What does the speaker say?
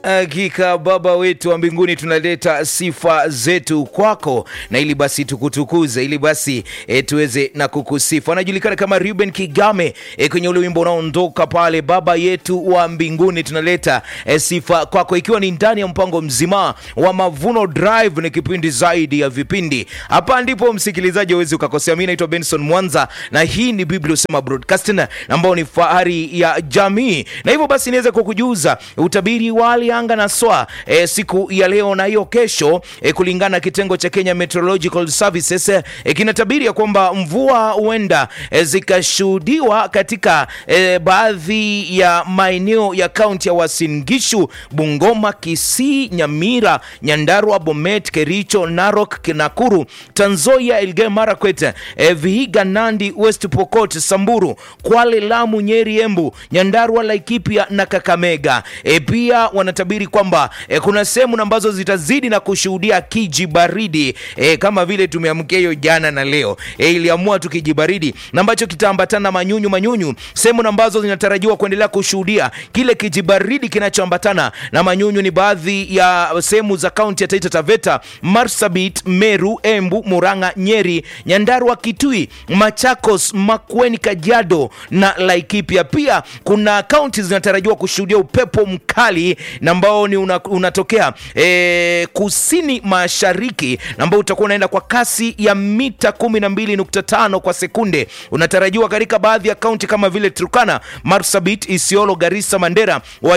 Hakika Baba wetu wa mbinguni, tunaleta sifa zetu kwako, na ili basi tukutukuze, ili basi e, tuweze na kukusifu. Anajulikana kama Ruben Kigame e, kwenye ule wimbo unaondoka pale. Baba yetu wa mbinguni, tunaleta e, sifa kwako, ikiwa ni ndani ya mpango mzima wa Mavuno Drive. Ni kipindi zaidi ya vipindi. Hapa ndipo msikilizaji awezi ukakosea. Mi naitwa Benson Mwanza na hii ni Biblia Usema Broadcasting ambao ni fahari ya jamii, na hivyo basi niweze kukujuza utabiri wa hali anga na swa e, siku ya leo na hiyo kesho e, kulingana na kitengo cha Kenya Meteorological Services e, kinatabiri ya kwamba mvua huenda e, zikashuhudiwa katika e, baadhi ya maeneo ya kaunti ya Uasin Gishu, Bungoma, Kisii, Nyamira, Nyandarua, Bomet, Kericho, Narok, Nakuru, Trans Nzoia, Elgeyo Marakwet, e, Vihiga, Nandi, West Pokot, Samburu, Kwale, Lamu, Nyeri, Embu, Nyandarua, Laikipia na Kakamega. E, pia wanatabiri kwamba e, kuna sehemu ambazo zitazidi na kushuhudia kijibaridi e, kama vile tumeamkia hiyo jana na leo e, iliamua tu kijibaridi na ambacho kitaambatana manyunyu manyunyu, sehemu ambazo zinatarajiwa kuendelea kushuhudia kile kijibaridi kinachoambatana na manyunyu ni baadhi ya sehemu za kaunti ya Taita Taveta, Marsabit, Meru, Embu, Murang'a, Nyeri, Nyandarua, Kitui, Machakos, Makueni, Kajiado na Laikipia. Pia kuna kaunti zinatarajiwa kushuhudia upepo mkali na ambao ni una, unatokea e, kusini mashariki na ambao utakuwa unaenda kwa kasi ya mita 12.5 kwa sekunde. Unatarajiwa katika baadhi ya kaunti kama vile Turkana, Marsabit, Isiolo, Garissa, Mandera,